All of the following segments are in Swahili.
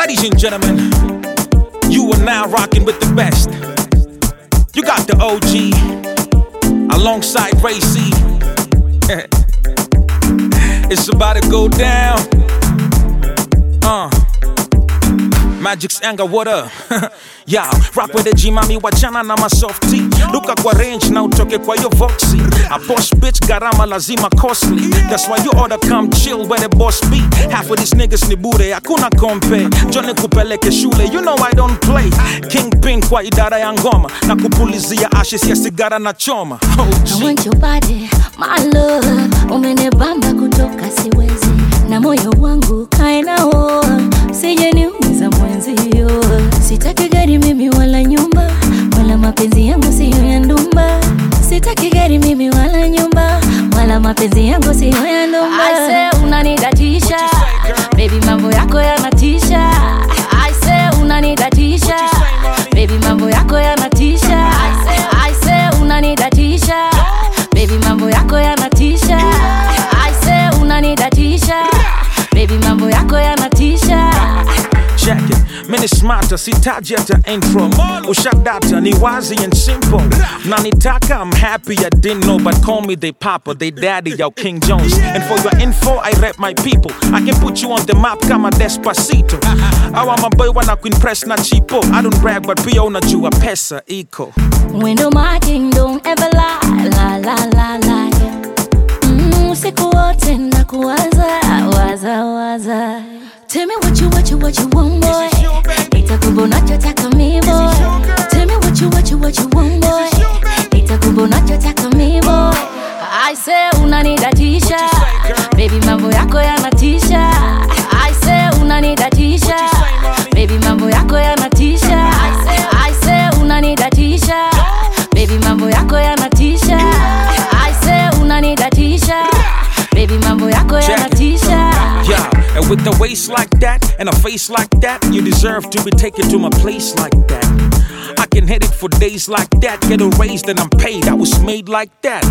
Ladies and gentlemen, you are now rocking with the best. You got the OG alongside Ray C. it's about to go down. Uh. Magic's anger, what up? yeah, rock with the G mami wachana na masofti luka kwa range na utoke kwa yo voxy a boss bitch garama lazima costly that's why you oughta come chill where the boss be half of these niggas ni bure hakuna kompe jone kupeleke shule you know I don't play kingpin kwa idara ya ngoma na kupulizia ashes ya sigara na choma I OG. want your body, my love. Umenibamba kutoka siwezi, na moyo wangu kae nao, sije niumiza mwenzio. Sitaki gari mimi wala nyumba, wala mapenzi yangu siyo ya ndumba. Sitaki gari mimi wala nyumba, wala mapenzi yangu siyo ya ndumba. I say unanidatisha, baby mambo yako yanatisha. I say unanidatisha, baby mambo yako yanatisha. I say unanidatisha, baby mambo yako yanatisha. I say unanidatisha, baby mambo yako yanatisha. check it mini smarter sitaji hata intro ushadata ni wazi and simple nanitaka i'm happy i didn't know but call me they papa they daddy yo king jones and for your info i rep my people i can put you on the map kama despacito awa maboy wana kuimpress na chipo i don't brag but pia unajua pesa iko Window my king don't ever lie, la la la la. Mm, usiku wote na kuwaza, waza waza. Tell me what you what you what you want boy. Nitakupa unachotaka mi boy. Tell me what you what you what you want boy. Nitakupa unachotaka mi boy. I say unanidatisha, baby mambo yako yanatisha. I say unanidatisha, baby mambo yako yanatisha. I say unanidatisha, baby mambo yako yanatisha. I say unanidatisha, baby mambo yako yanatisha. Yeah, and with the waist like that and a face like that, you deserve to be taken to my place like that. I can hit it for days like that, get a raise, then I'm paid. I was made like that.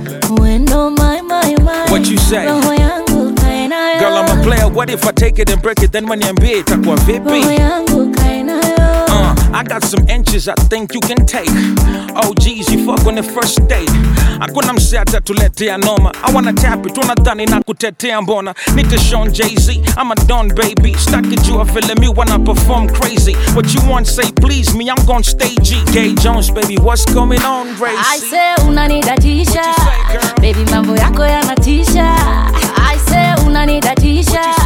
Wendo my my my. What you say? Roho yangu kae nayo. Girl, I'm a player. What if I take it and break it? Then when you itakuwa Roho vipi? yangu kae nayo. Uh, I got some inches I think you can take. Oh, geez, you fuck on the first date. Hakuna msee atatuletea noma. I wanna tap it, unadhani na kutetea mbona. Nita Sean Jay-Z, I'm a don baby. Staki jua vile mi wanna perform crazy. What you want, say please me, I'm gon' stage it. Gay Jones, baby, what's going on, I Gracie? say unanidatisha, What you say, girl? baby mambo yako yanatisha. I say unanidatisha,